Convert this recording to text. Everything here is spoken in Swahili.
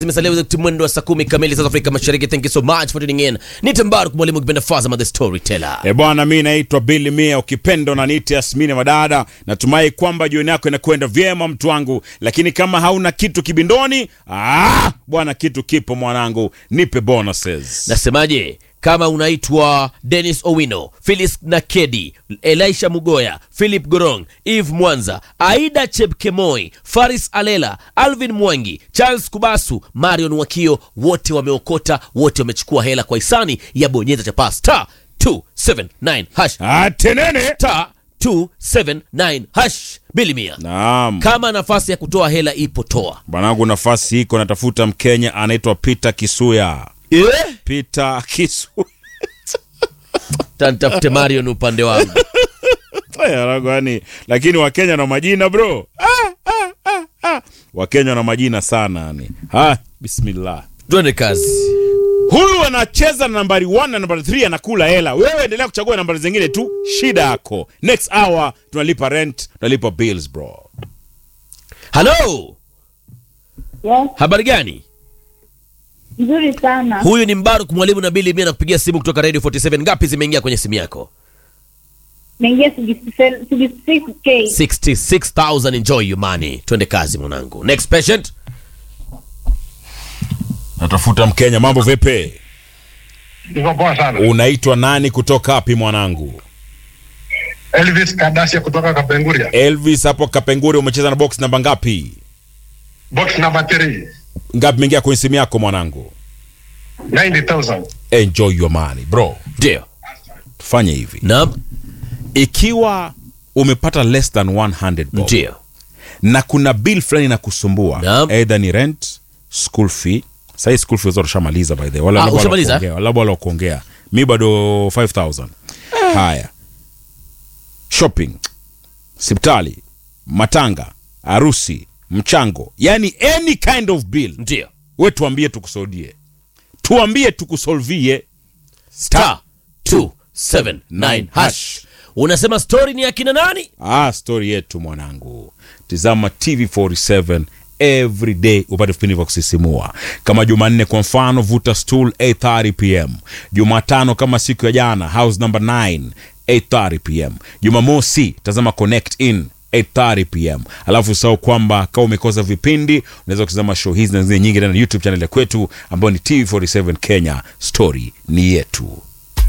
zimesalia mwendo wa saa kumi kamili South Afrika Mashariki. Thank you so much for tuning in. Ni Tambaru mwalimu kipenda Fazama the storyteller. E bwana, mi naitwa Billy Mia, ukipenda unaniita Yasmini Madada. Natumai kwamba jioni yako inakwenda vyema mtu wangu, lakini kama hauna kitu kibindoni, ah, bwana, kitu kipo mwanangu, nipe bonuses. Nasemaje? Kama unaitwa Dennis Owino, Phyllis Nakedi, Elisha Mugoya, Philip Gorong, Eve Mwanza, Aida Chepkemoi, Faris Alela, Alvin Mwangi, Charles Kubasu, Marion Wakio, wote wameokota, wote wamechukua hela kwa hisani ya bonyeza chapa star 279 hash Atenene. star 279 hash bilimia. Naam. Kama nafasi ya kutoa hela ipo, toa. Bwanangu, nafasi iko, natafuta Mkenya anaitwa Peter Kisuya. Eh? Peter Kisuya. Tantafute Marion upande wangu. Aya, wanangu, yani, lakini Wakenya na majina bro. Ah, ah, ah, ah. Wakenya na majina sana yani. Ha, bismillah. Twende kazi. Huyu anacheza na nambari 1 na nambari 3 anakula hela. Wewe endelea kuchagua nambari zingine tu, shida yako. Next hour tunalipa rent, tunalipa bills bro. Halo, Yes, habari gani? nzuri sana. Huyu ni Mbaruk mwalimu na Bili Mia nakupigia simu kutoka Radio 47. Ngapi zimeingia kwenye simu yako? Naingia 66k. 66000 enjoy your money. Twende kazi mwanangu. Next patient. Natafuta Mkenya, mambo vipi? Niko poa sana. Unaitwa nani kutoka wapi mwanangu? Elvis Kadasia kutoka Kapenguria. Elvis hapo Kapenguri, umecheza na box namba ngapi? Box number 3. Ngapi imeingia kwenye simu yako mwanangu? 90,000. Enjoy your money bro. Ndio. Tufanye hivi. Naam. Ikiwa umepata less than 100 bob Ndio. na kuna bill fulani inakusumbua Naam. either ni rent school fee sahii school fee zote ushamaliza by the way. Wala Ah, labda wala ushamaliza? kuongea, labda wala kuongea mi bado 5000 haya shopping sipitali matanga harusi mchango yani any kind of bill Ndio. we tuambie tukusaidie tuambie tukusolvie Star 279 hash. Unasema story ni akina nani? ah, story yetu mwanangu tizama tv47 every day upate vipindi vya kusisimua kama jumanne kwa mfano vuta stool 830 pm jumatano kama siku ya jana house number 9 830 pm jumamosi tazama connect in 8:30 pm alafu usahau kwamba kama umekosa vipindi unaweza kutazama show hizi na zingine nyingi ndani ya youtube channel ya kwetu ambayo ni tv47 kenya story ni yetu